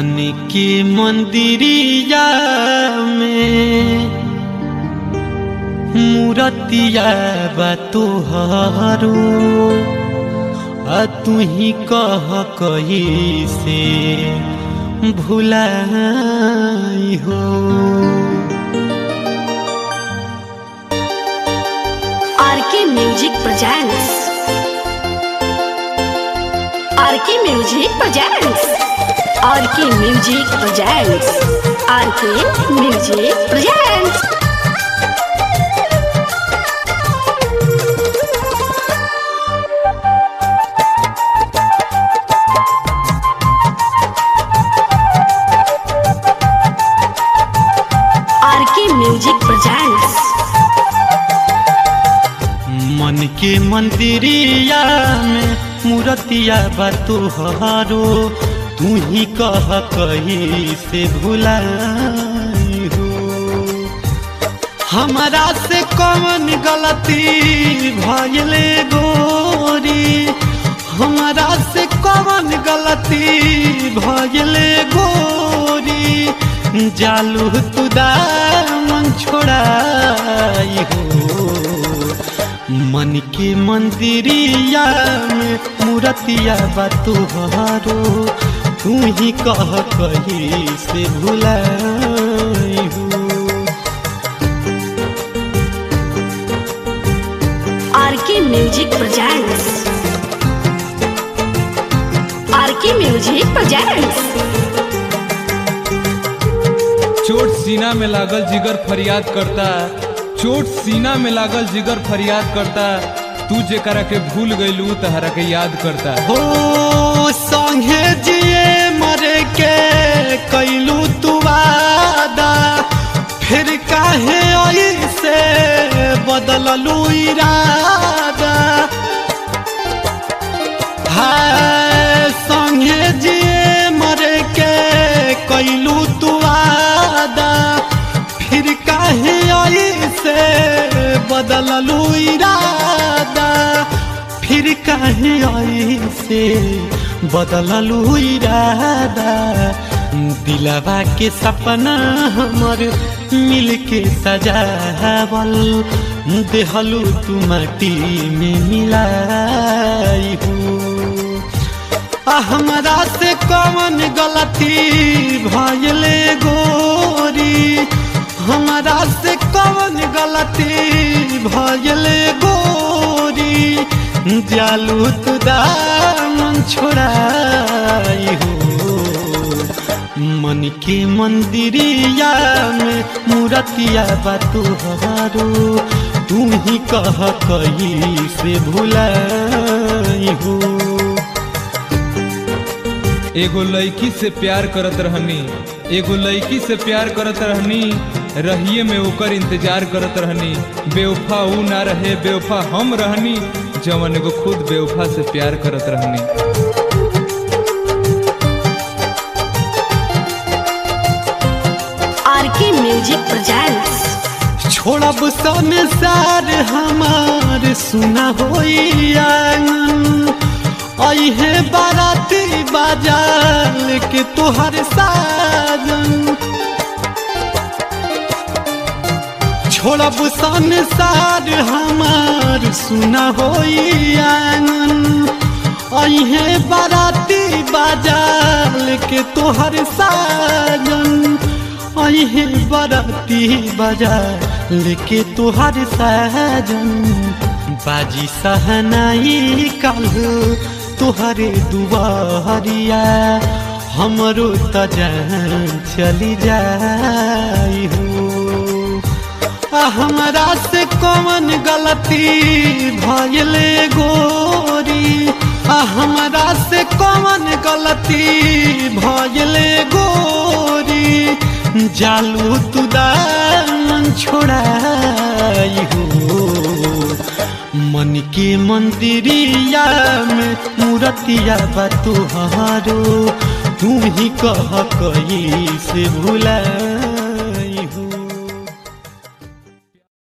मन के मंदिरिया में मूरतिया बा तोहारो आ तू ही कह कही से भुलाई हो RK music presents RK music presents RK music presents RK music presents RK music presents मन के मंदिरिया में मूरतिया बा तोहारो तू ही कह कही से भुलाई हो हमारा से कौन गलती भइले गोरी हमारा से कौन गलती भइले गोरी जालू तुदा मन छोड़ाई हो मन के मंदिरिया में मूरतिया बा तुहारो तू ही कह कही से भुलाई हो RK music presents RK music presents चोट सीना में लागल जिगर फरियाद करता चोट सीना में लागल जिगर फरियाद करता तू जेकरा के भूल गइलू तहरा के याद करता हो संगे जिए मरे के कैलू तू वादा फिर काहे ऐसे बदललू इरादा हाय संगे जिए मरे के कैलू तू वादा फिर काहे ऐसे बदललू इरादा फिर काहे ऐसे बदललू इरादा दिलवा के सपना हमर मिल के सजावल देहलू तू माटी में मिलाई हो आ हमरा से कौन गलती भइले गोरी हमरा से कौन गलती भइले गोरी जालू तू दामन छोड़ाई हो मन के मंदिरिया में मूरतिया बा तुहारो तू ही कह कही से भुलाई हो एगो लड़की से प्यार करत रहनी एगो लड़की से प्यार करत रहनी रहिए में ओकर इंतजार करत रहनी बेवफा ऊ ना रहे बेवफा हम रहनी जवन एगो खुद बेवफा से प्यार करत रहनी आरके म्यूजिक प्रेजेंट्स छोड़ब संसार हमार सुना होइया अहे बाराती बाजाल के तोहर साजन छोड़ब संसार हमार सुना होइया अहे बाराती बाजाल के तोहर साजन अहे बराती बाजार लेके तोहर साजन बाजी सहनाई कल तोहरे दुआरिया हमरो त जान चली जाई हो आ हमरा से कौन गलती भइले गोरी आ हमरा से कौन गलती भइले गोरी जालू तू दामन छोड़ाई हो मन के मंदिरिया में मूरतिया बा तुहारो तू ही कह कही से भुला